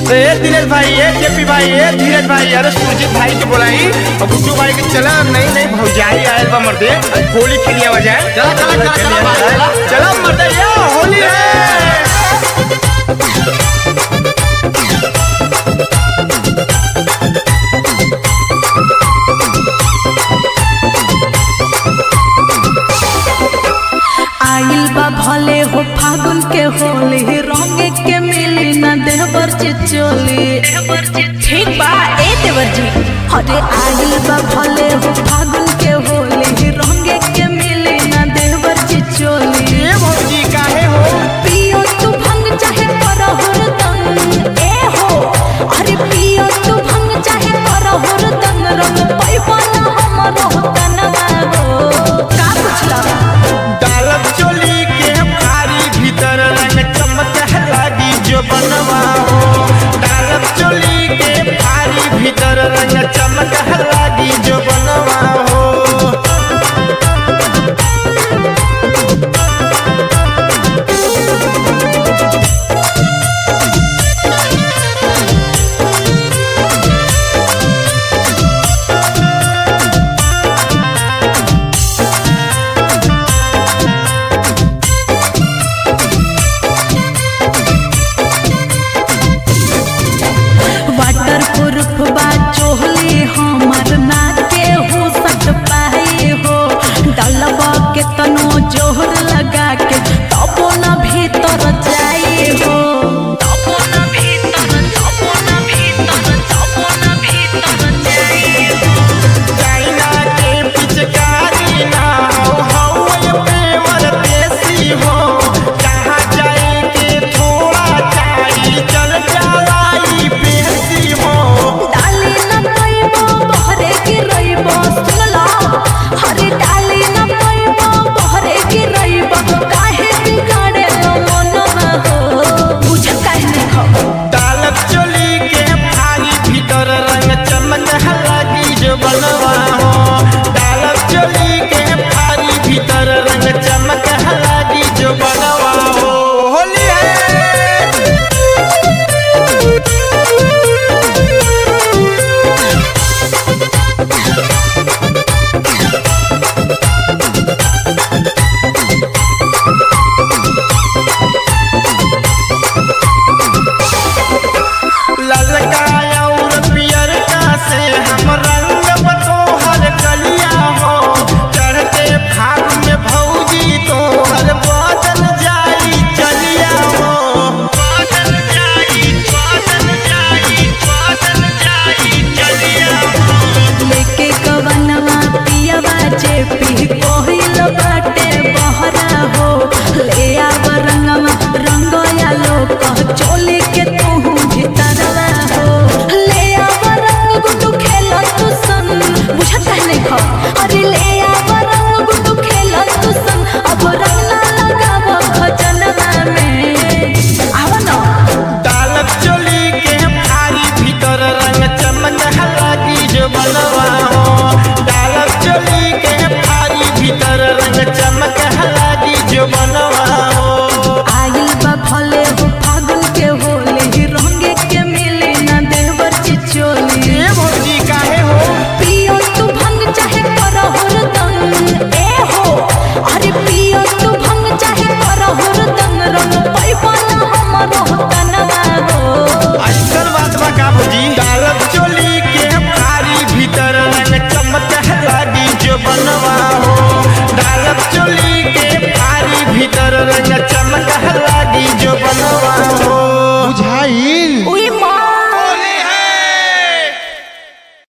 ए दिनेश भाई ए जेपी भाई ए धीरज भाई अरे सुरजीत भाई के बोलाई और गुड्डू भाई के चला नहीं नहीं भौजाई आयल बा मर्दे आज होली खेलिया बजाए चला चला चला चला भाई चला चलो मर्दे ये होली है आइल बा भले हो फागुन के होली रंग के मिली न देवर चिचोली ठीक बा ए देवर जी अरे आइल बा भले हो फागुन के होली